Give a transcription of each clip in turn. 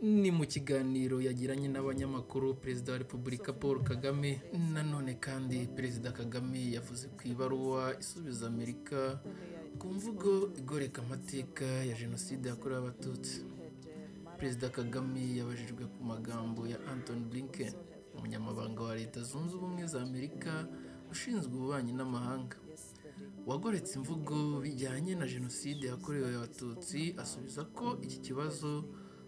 Ni mu kiganiro yagiranye n'abanyamakuru Perezida wa Repubulika Paul Kagame nanone kandi Perezida Kagame yavuze ku ibaruwa isubiza Amerika ku mvugo igoreka amateka ya Jenoside yakorewe Abatutsi Perezida Kagame yabajijwe ku magambo ya Anthony Blinken umunyamabanga wa Leta Zunze Ubumwe za Amerika ushinzwe ububanyi n'amahanga wagoretse imvugo bijyanye na Jenoside yakorewe Abatutsi asubiza ko iki kibazo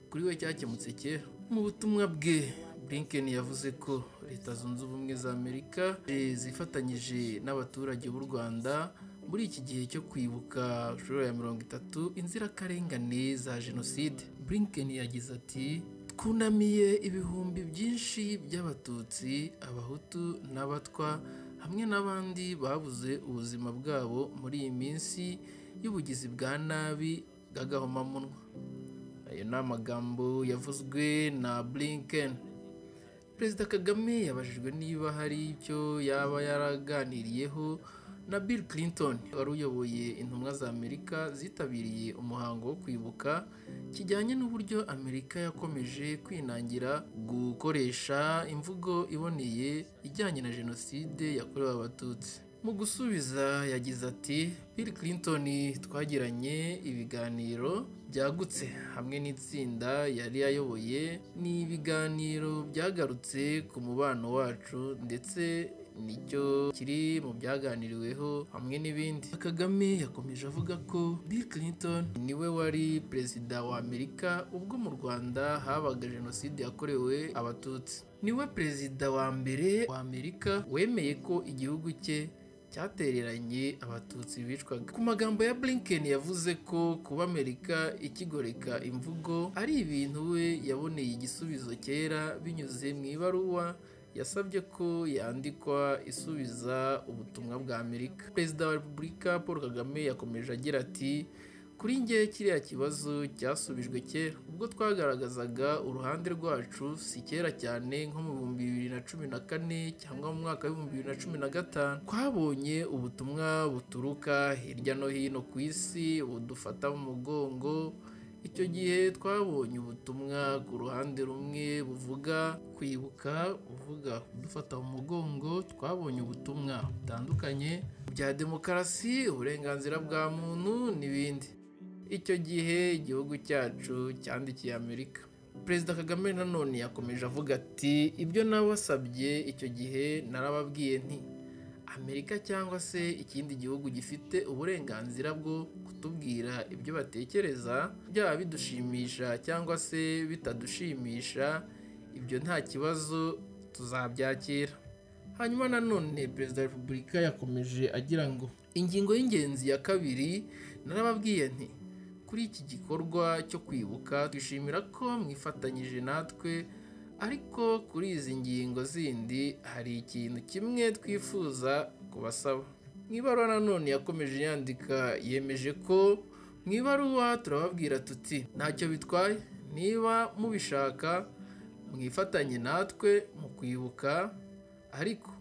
kuri we cyakemutse kera mu butumwa bwe Blinken yavuze ko leta zunze ubumwe za amerika zifatanyije n'abaturage b'u rwanda muri iki gihe cyo kwibuka inshuro ya mirongo itatu inzirakarengane za jenoside Blinken yagize ati twunamiye ibihumbi byinshi by'abatutsi abahutu n'abatwa hamwe n'abandi babuze ubuzima bwabo muri iyi minsi y'ubugizi bwa nabi bw'agahomamunwa ayo ni amagambo yavuzwe na Blinken perezida kagame yabajijwe niba hari icyo yaba yaraganiriyeho na Bill Clinton wari uyoboye intumwa za Amerika zitabiriye umuhango wo kwibuka kijyanye n'uburyo Amerika yakomeje kwinangira gukoresha imvugo iboneye ijyanye na jenoside yakorewe abatutsi mu gusubiza yagize ati Bill Clinton twagiranye ibiganiro byagutse hamwe n'itsinda yari yayoboye ni ibiganiro byagarutse ku mubano wacu ndetse nicyo kiri mu byaganiriweho hamwe n'ibindi kagame yakomeje avuga ko Bill Clinton niwe wari perezida wa Amerika ubwo mu Rwanda habaga jenoside yakorewe abatutsi niwe perezida wa mbere wa Amerika wemeye ko igihugu cye cyatereranye abatutsi bicwaga ku magambo ya Blinken yavuze ko kuba Amerika ikigoreka imvugo ari ibintu we yaboneye igisubizo kera binyuze mu ibaruwa yasabye ko yandikwa isubiza ubutumwa bwa Amerika Perezida wa Repubulika Paul Kagame yakomeje agira ati kuri njye kiriya kibazo cyasubijwe kera ubwo twagaragazaga uruhande rwacu si kera cyane nko mu bihumbi bibiri na cumi na kane cyangwa mu mwaka w'ibihumbi bibiri na cumi na gatanu twabonye ubutumwa buturuka hirya no hino ku isi budufata mu mugongo icyo gihe twabonye ubutumwa ku ruhande rumwe buvuga kwibuka buvuga kudufata mu mugongo twabonye ubutumwa butandukanye bya demokarasi uburenganzira bwa muntu n'ibindi icyo gihe igihugu cyacu cyandikiye amerika perezida kagame nanone yakomeje avuga ati ibyo nabasabye icyo gihe narababwiye nti amerika cyangwa se ikindi gihugu gifite uburenganzira bwo kutubwira ibyo batekereza byaba bidushimisha cyangwa se bitadushimisha ibyo nta kibazo tuzabyakira hanyuma nanone perezida wa repubulika yakomeje agira ngo ingingo y'ingenzi ya kabiri narababwiye nti kuri iki gikorwa cyo kwibuka twishimira ko mwifatanyije natwe ariko kuri izi ngingo zindi hari ikintu kimwe twifuza kubasaba mu ibaruwa nanone yakomeje yandika yemeje ko mu ibaruwa turababwira tuti ntacyo bitwaye niba mubishaka mwifatanye natwe mu kwibuka ariko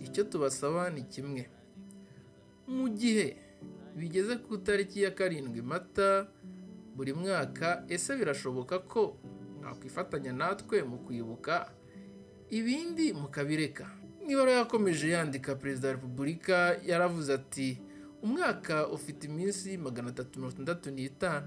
icyo tubasaba ni kimwe mu gihe bigeze ku itariki ya karindwi mata buri mwaka ese birashoboka ko mwakwifatanya natwe mu kwibuka ibindi mukabireka niba yakomeje yandika perezida wa repubulika yaravuze ati umwaka ufite iminsi magana atatu mirongo itandatu n'itanu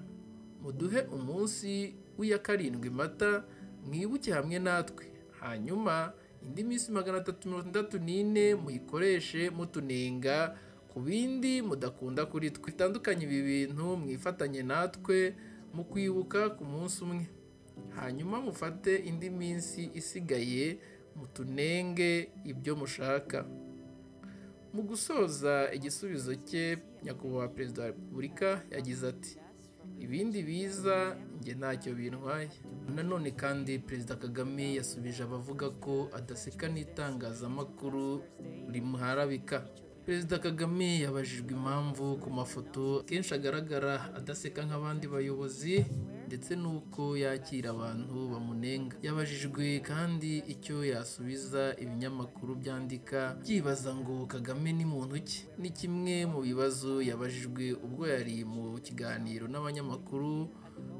muduhe umunsi w'iya karindwi mata mwibuke hamwe natwe hanyuma indi minsi magana atatu mirongo itandatu n'ine muyikoreshe mutunenga ku bindi mudakunda kuri twe bitandukanye ibi bintu mwifatanye natwe mu kwibuka ku munsi umwe hanyuma mufate indi minsi isigaye mutunenge ibyo mushaka mu gusoza igisubizo cye nyakubahwa perezida wa repubulika yagize ati ibindi biza njye ntacyo bintwaye nanone kandi perezida kagame yasubije abavuga ko adaseka n'itangazamakuru rimuharabika perezida kagame yabajijwe impamvu ku mafoto kenshi agaragara adaseka nk'abandi bayobozi ndetse n'uko yakira abantu bamunenga yabajijwe kandi icyo yasubiza ibinyamakuru byandika byibaza ngo kagame ni muntu ki ni kimwe mu bibazo yabajijwe ubwo yari mu kiganiro n'abanyamakuru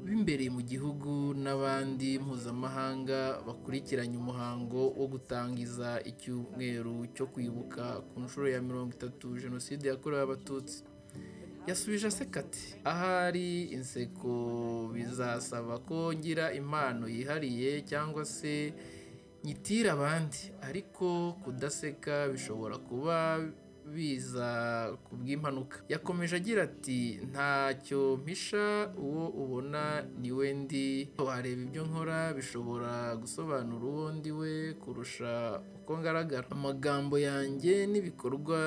b'imbereye mu gihugu n'abandi mpuzamahanga bakurikiranye umuhango wo gutangiza icyumweru cyo kwibuka ku nshuro ya mirongo itatu jenoside yakorewe abatutsi yasubije aseka ati ahari inseko bizasaba ko ngira impano yihariye cyangwa se nyitira abandi ariko kudaseka bishobora kuba biza ku bw'impanuka yakomeje agira ati ntacyo mpisha uwo ubona ni we ndi wareba ibyo nkora bishobora gusobanura uwo ndi we kurusha uko ngaragara amagambo yanjye n'ibikorwa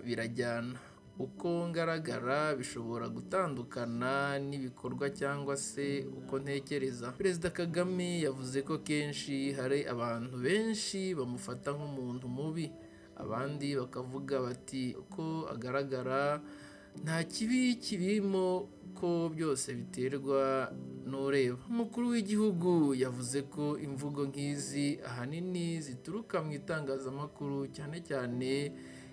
birajyana uko ngaragara bishobora gutandukana n'ibikorwa cyangwa se uko ntekereza perezida kagame yavuze ko kenshi hari abantu benshi bamufata nk'umuntu mubi abandi bakavuga bati uko agaragara nta kibi kirimo ko byose biterwa n'ureba umukuru w'igihugu yavuze ko imvugo nk'izi ahanini zituruka mu itangazamakuru cyane cyane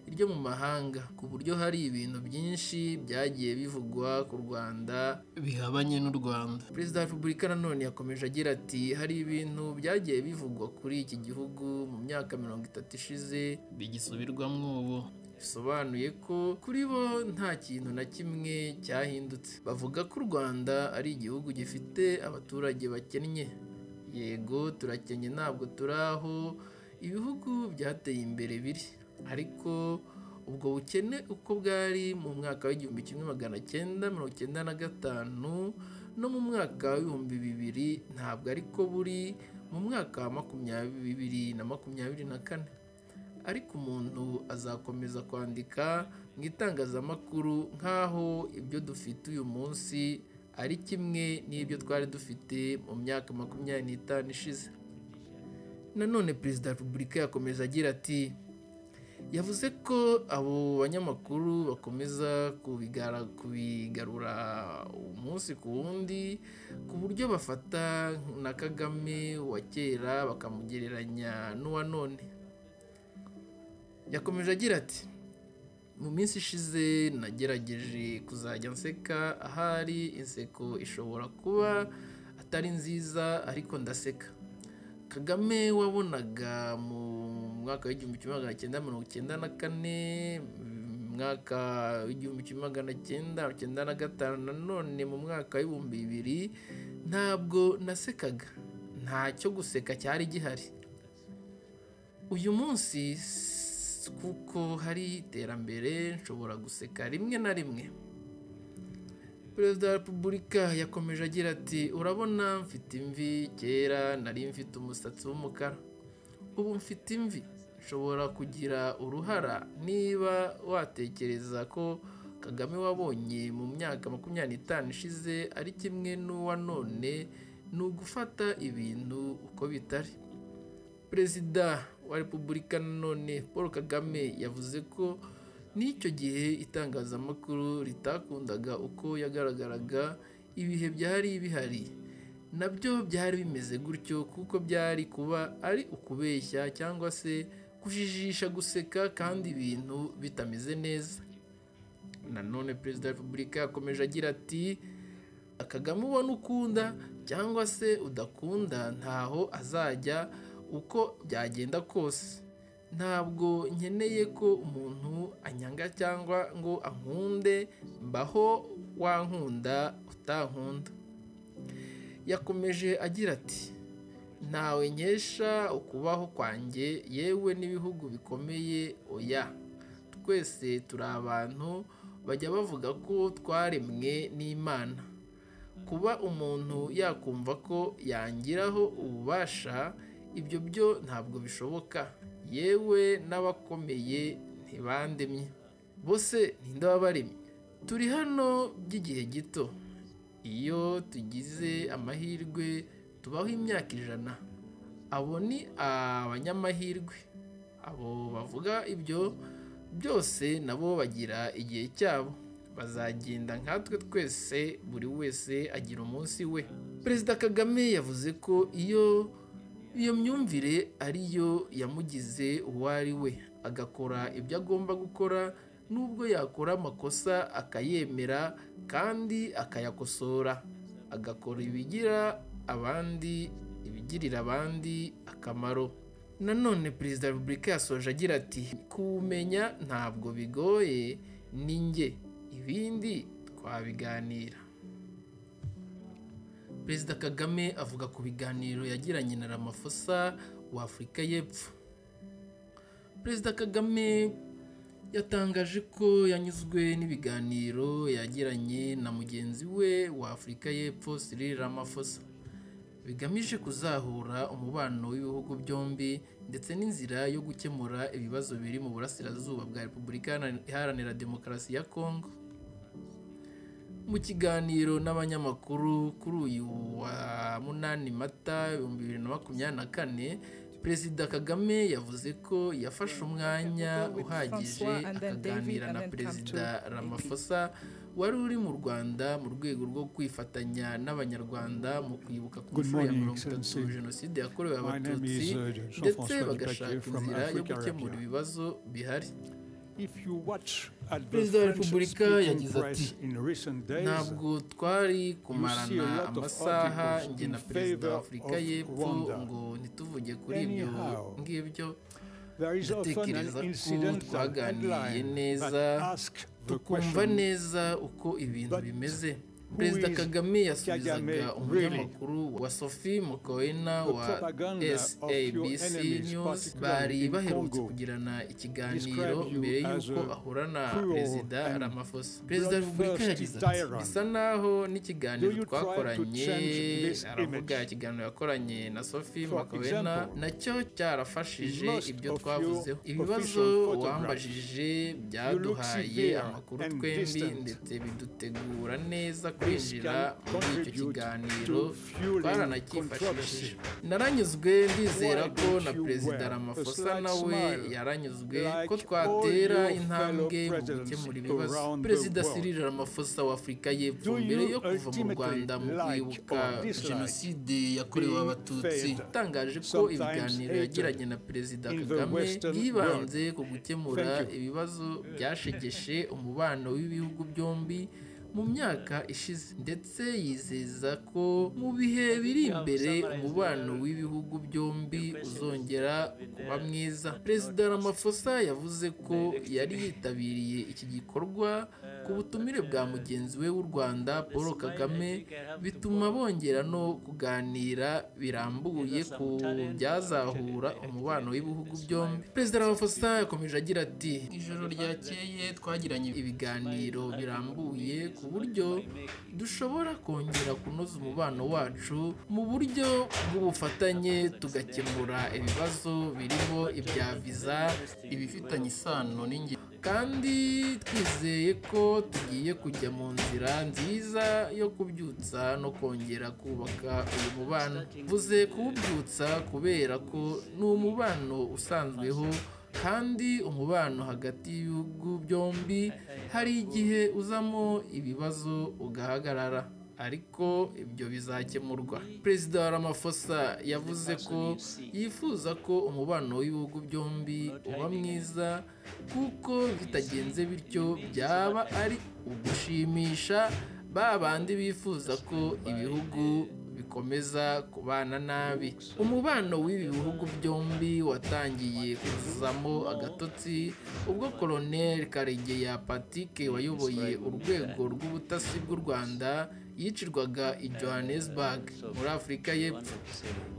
iryo mu mahanga ku buryo hari ibintu byinshi byagiye bivugwa ku rwanda bihabanye n'u rwanda perezida wa repubulika nanone yakomeje agira ati hari ibintu byagiye bivugwa kuri iki gihugu mu myaka mirongo itatu ishize bigisubirwamo ubu bisobanuye ko kuri bo nta kintu na kimwe cyahindutse bavuga ko u rwanda ari igihugu gifite abaturage bakennye yego turakennye ntabwo turi aho ibihugu byateye imbere biri ariko ubwo bukene uko bwari mu mwaka w'igihumbi kimwe magana cyenda mirongo icyenda na gatanu no mu mwaka w'ibihumbi bibiri ntabwo ariko buri mu mwaka wa makumyabiri na makumyabiri na kane ariko umuntu azakomeza kwandika mu itangazamakuru nk'aho ibyo dufite uyu munsi ari kimwe n'ibyo twari dufite mu myaka makumyabiri n'itanu ishize nanone perezida wa repubulika yakomeza agira ati yavuze ko abo banyamakuru bakomeza kubigarura umunsi ku wundi ku buryo bafata na kagame wa kera bakamugereranya n'uwa none yakomeje agira ati mu minsi ishize nagerageje kuzajya nseka ahari inseko ishobora kuba atari nziza ariko ndaseka kagame wabonaga mu mwaka w'igihumbi kimwe magana cyenda mirongo icyenda na kane mwaka w'igihumbi kimwe magana cyenda mirongo icyenda na gatanu nanone mu mwaka w'ibihumbi bibiri ntabwo nasekaga ntacyo guseka cyari gihari uyu munsi kuko hari iterambere nshobora guseka rimwe na rimwe perezida wa repubulika yakomeje agira ati urabona mfite imvi kera nari mfite umusatsi w'umukara ubu mfite imvi nshobora kugira uruhara niba watekereza ko kagame wabonye mu myaka makumyabiri n'itanu ishize ari kimwe n'uwa none ni ugufata ibintu uko bitari perezida wa repubulika nanone paul kagame yavuze ko n'icyo gihe itangazamakuru ritakundaga uko yagaragaraga ibihe byari bihari nabyo byari bimeze gutyo kuko byari kuba ari ukubeshya cyangwa se kujijisha guseka kandi ibintu bitameze neza nanone perezida wa repubulika yakomeje agira ati akagame ubona ukunda cyangwa se udakunda ntaho azajya uko byagenda kose ntabwo nkeneye ko umuntu anyanga cyangwa ngo ankunde mbaho wankunda utankunda yakomeje agira ati ntawe nkesha ukubaho kwanjye yewe n'ibihugu bikomeye oya twese turi abantu bajya bavuga ko twaremwe n'imana kuba umuntu yakumva ko yangiraho ububasha ibyo byo ntabwo bishoboka yewe n'abakomeye ntibandemye bose ninde wabaremye turi hano by'igihe gito iyo tugize amahirwe tubaho imyaka ijana abo ni abanyamahirwe abo bavuga ibyo byose nabo bagira igihe cyabo bazagenda nkatwe twese buri wese agira umunsi we perezida kagame yavuze ko iyo iyo myumvire ariyo yamugize uwo ari we agakora ibyo agomba gukora nubwo yakora amakosa akayemera kandi akayakosora agakora ibigira abandi ibigirira abandi akamaro nanone perezida wa repubulika yasoje agira ati kumenya ntabwo bigoye ni njye ibindi twabiganira perezida kagame avuga ku biganiro yagiranye na ramafosa wa afurika y'epfo perezida kagame yatangaje ko yanyuzwe n'ibiganiro yagiranye na mugenzi we wa afurika y'epfo Cyril Ramaphosa bigamije kuzahura umubano w'ibihugu byombi ndetse n'inzira yo gukemura ibibazo biri mu burasirazuba bwa repubulika iharanira demokarasi ya kongo mu kiganiro n'abanyamakuru kuri uyu wa munani mata ibihumbi bibiri na makumyabiri na kane perezida kagame yavuze ko yafashe umwanya uhagije akaganira na perezida ramafosa wari uri mu rwanda mu rwego rwo kwifatanya n'abanyarwanda mu kwibuka ku nshuro ya mirongo itatu jenoside yakorewe abatutsi ndetse bagashaka inzira yo gukemura ibibazo bihari perezida wa repubulika yagize ati ntabwo twari kumarana amasaha njye na perezida wa afurika y'epfo ngo ntituvuge kuri ibyo ngibyo ndatekereza ko twaganiriye neza tukumva neza uko ibintu bimeze perezida kagame yasubizaga umunyamakuru wa sophie mukoena wa sabc news bari baherutse kugirana ikiganiro mbere y'uko ahura na perezida ramaphosa perezida wa repubulika yagize ati bisa naho n'ikiganiro twakoranye aravuga ikiganiro yakoranye na sophie mukoena nacyo cyarafashije ibyo twavuzeho ibibazo wambajije byaduhaye amakuru twembi ndetse bidutegura neza kwinjira muri icyo kiganiro baranacyifashishije naranyuzwe ndizera ko na perezida ramafosa nawe yaranyuzwe ko twatera intambwe mu gukemura ibibazo perezida Cyril Ramaphosa wa afurika y'epfo mbere yo kuva mu rwanda mu kwibuka jenoside yakorewe abatutsi yatangaje ko ibiganiro yagiranye na perezida kagame yibanze ku gukemura ibibazo byashegeshe umubano w'ibihugu byombi mu myaka ishize ndetse yizeza ko mu bihe biri imbere umubano w'ibihugu byombi uzongera kuba mwiza perezida ramafosa yavuze ko yari yitabiriye iki gikorwa ku butumire bwa mugenzi we w'u rwanda paul kagame bituma bongera no kuganira birambuye ku byazahura umubano w'ibihugu byombi perezida ramafosa yakomeje agira ati ijoro ryakeye twagiranye ibiganiro birambuye ku buryo dushobora kongera kunoza umubano wacu mu buryo bw'ubufatanye tugakemura ibibazo birimo ibya viza ibifitanye isano n'ingendo kandi twizeye ko tugiye kujya mu nzira nziza yo kubyutsa no kongera kubaka uyu mubano mvuze kuwubyutsa kubera ko ni umubano usanzweho kandi umubano hagati y'ibihugu byombi hari igihe uzamo ibibazo ugahagarara ariko ibyo bizakemurwa perezida wa ramafosa yavuze ko yifuza ko umubano w'ibihugu byombi uba mwiza kuko bitagenze bityo byaba ari ugushimisha ba bandi bifuza ko ibihugu bikomeza kubana nabi umubano w'ibi bihugu byombi watangiye kuzamo agatotsi ubwo koroneri karegeya patike wayoboye urwego rw'ubutasi bw'u rwanda yicirwaga i johannesburg muri afurika y'epfo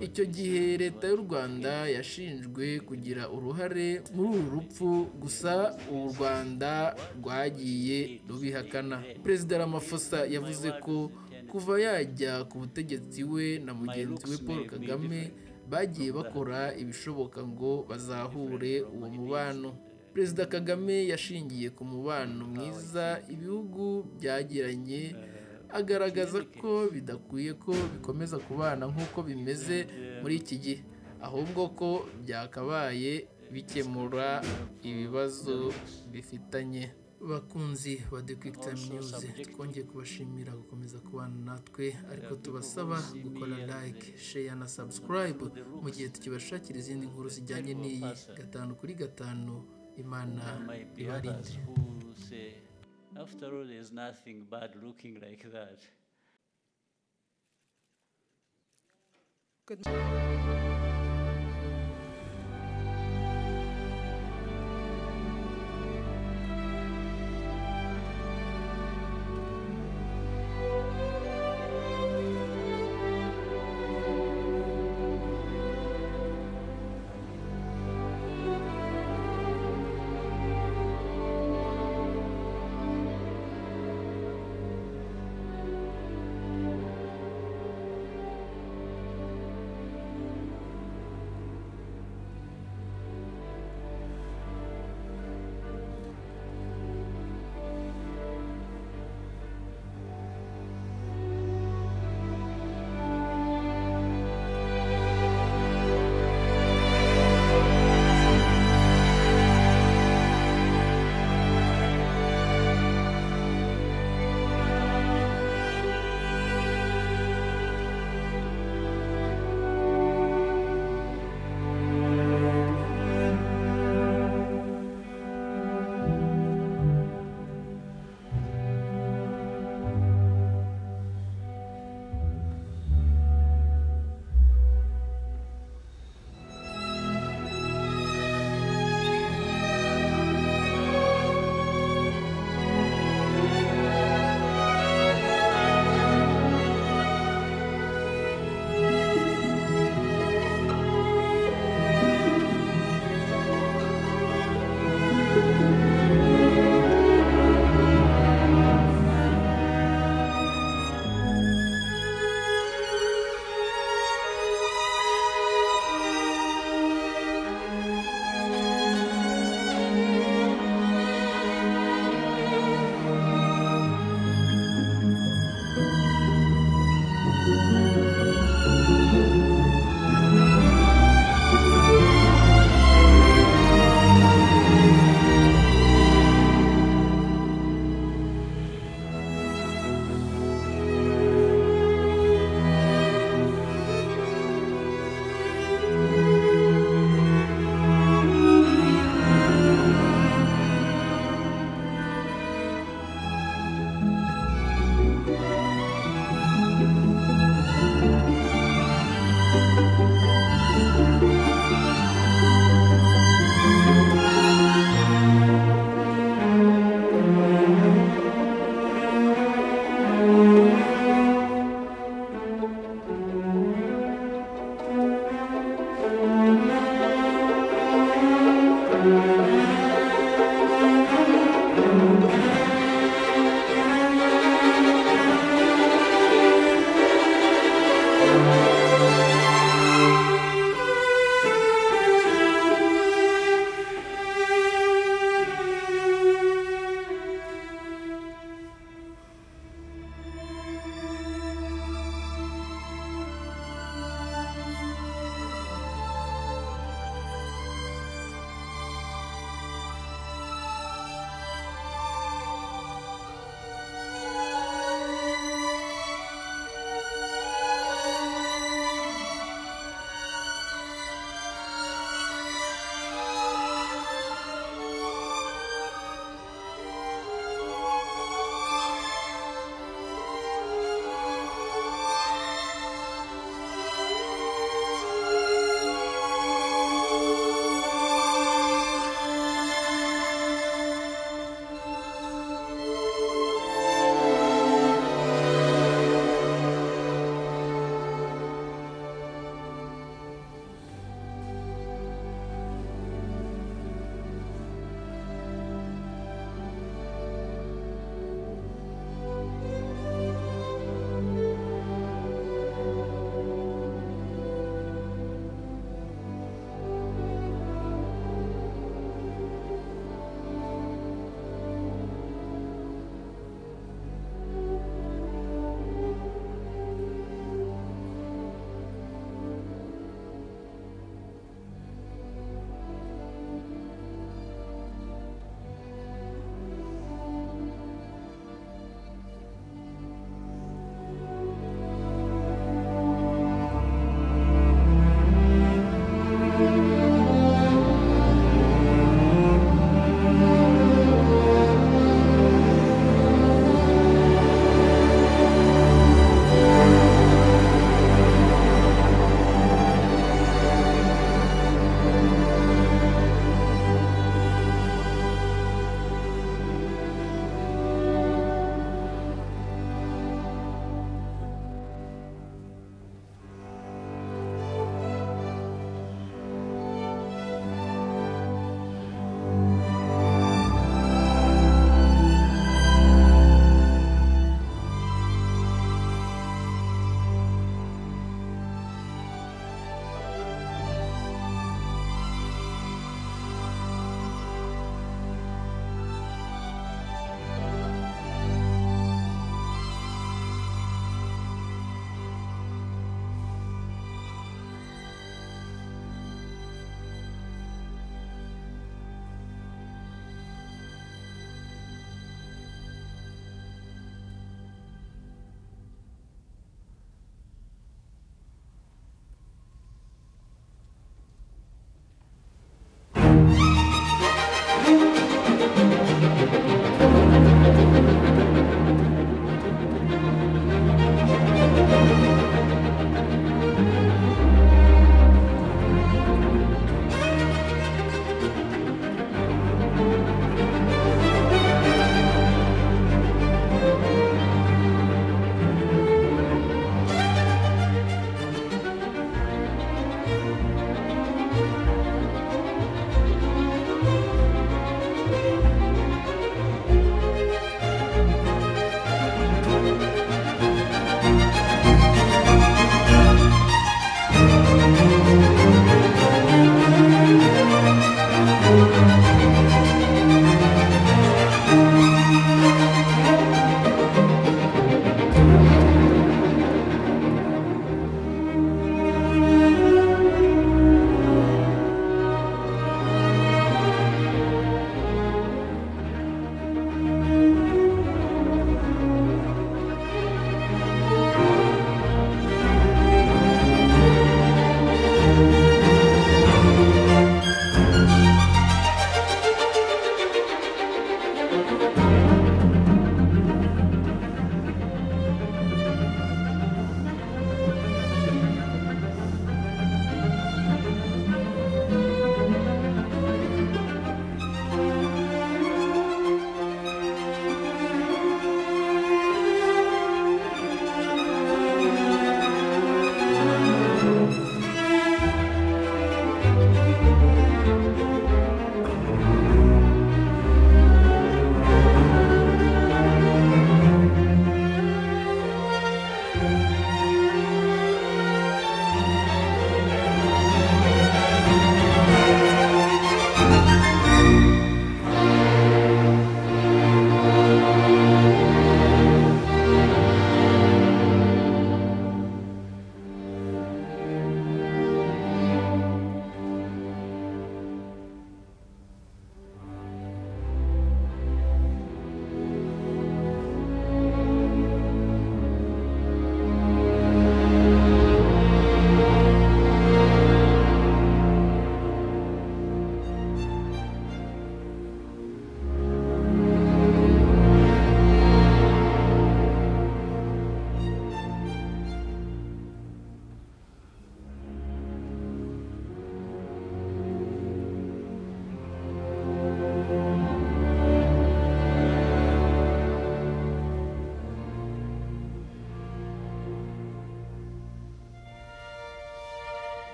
icyo gihe leta y'u rwanda yashinjwe kugira uruhare muri uru rupfu gusa u rwanda rwagiye rubihakana perezida ramafosa yavuze ko kuva yajya ku butegetsi we na mugenzi we paul kagame bagiye bakora ibishoboka ngo bazahure uwo mubano perezida kagame yashingiye ku mubano mwiza ibihugu byagiranye agaragaza ko bidakwiye ko bikomeza kubana nk'uko bimeze muri iki gihe ahubwo ko byakabaye bikemura ibibazo bifitanye bakunzi ba dekwikitani niyuzi twongeye kubashimira gukomeza kubana natwe ariko tubasaba gukora like sheya na sabusikarayibu mu gihe tukibashakira izindi nkuru zijyanye n'iyi gatanu kuri gatanu imana ibarinde After all, there's nothing bad looking like that. Good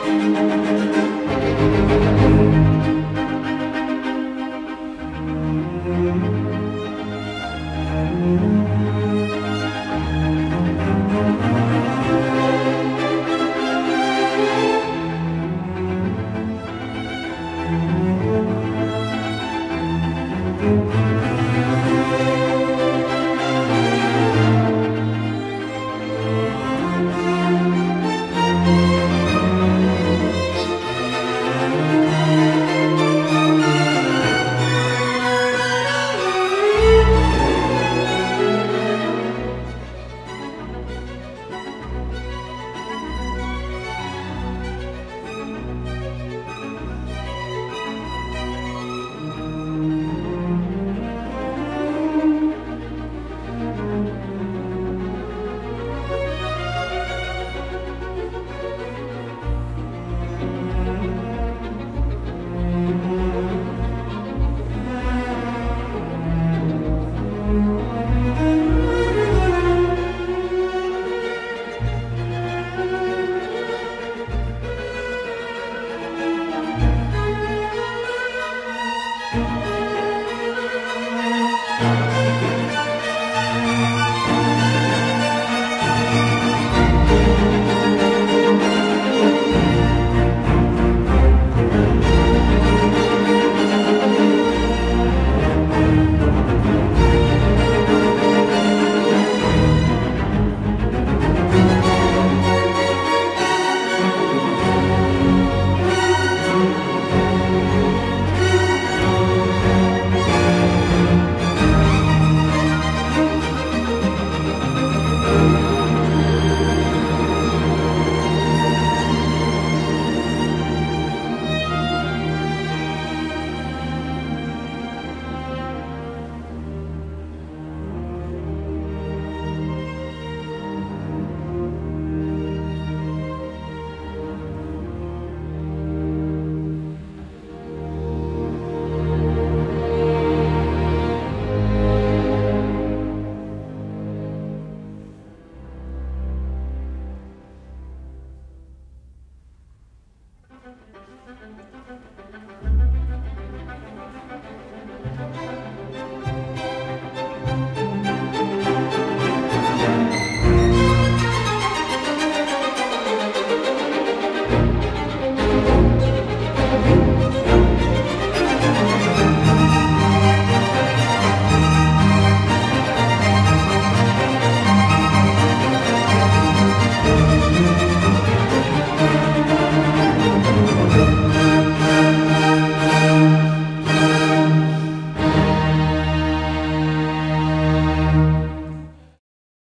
thank you